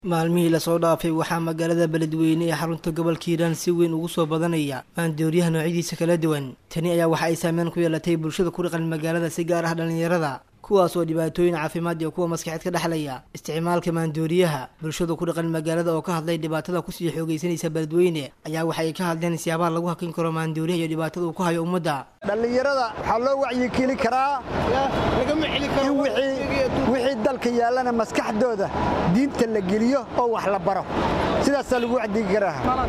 maalmihii lasoo dhaafay waxaa magaalada beledweyne ee xarunta gobolka hiiraan si weyn ugu soo badanaya maandooriyaha noocyadiisa kala duwan tani ayaa waxa ay saameyn ku yeelatay bulshada ku dhaqan magaalada si gaar ah dhallinyarada kuwaas oo dhibaatooyin caafimaad iyo kuwa maskaxeed ka dhexlaya isticmaalka maandooriyaha bulshada ku dhaqan magaalada oo ka hadlay dhibaatada kusii xoogaysanaysa beledweyne ayaa waxa ay ka hadleen siyaabaha lagu hakin karo maandooriyaha iyo dhibaatada uu ku hayo ummadda dhallinyarada waxaa loo wacyigeli karaa in wixii dalka yaallana maskaxdooda diinta la geliyo oo wax la baro sidaasaa lagu wacdigi karaa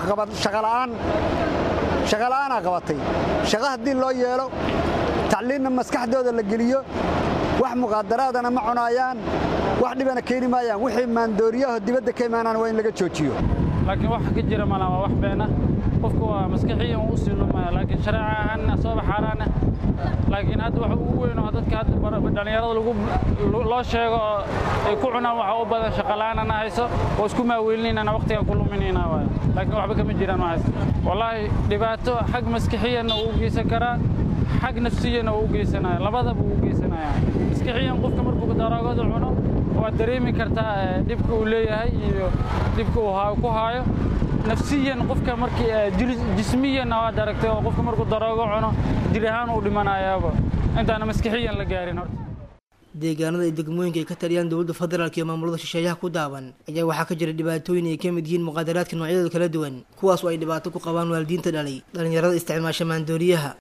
shaqala'aanaa qabatay shaqo haddii loo yeelo tacliinna maskaxdooda la geliyo wax muqaadaraadana ma cunaayaan wax dhibana keeni maayaan wixii maandooriyaho dibadda ka imaanaan waa in laga joojiyo laakiin wax ka jira mala waa wax beena qofku waa maskaxiyan u sii lumaya laakiin shareeca ahaanna sooba xaaraana laakiin hadda waxa ugu weyn oo dadka hadda dhallinyarada loo sheego oo ay ku cunaan waxa u badan shaqala'aanana hayso oo isku maaweelinaynana waqtiga ku luminayna waay laakiin waxba kama jiraan waxaas wallaahi dhibaato xag maskixiyanna uu u geysan karaa xag nafsiyanna uu u geysanaya labadaba uu u geysanaya maskixiyan qofka markuu daroogada cuno waad dareemi kartaa dhibka uu leeyahay iyo dhibka uu ku haayo nafsiyan qofka markii jismiyanna waad aragtay oo qofka markuu daroogo cuno dil ahaan uu dhimanayaaba intaana maskixiyan la gaarin horta deegaanada iyo degmooyinka ay ka taliyaan dowladda federaalk iyo maamulada shisheeyaha ku daaban ayaa waxaa ka jira dhibaatooyin ay ka mid yihiin muqaadaraadka noocyadooda kala duwan kuwaas oo ay dhibaato ku qabaan waalidiinta dhalay dhallinyarada isticmaasha maandooriyaha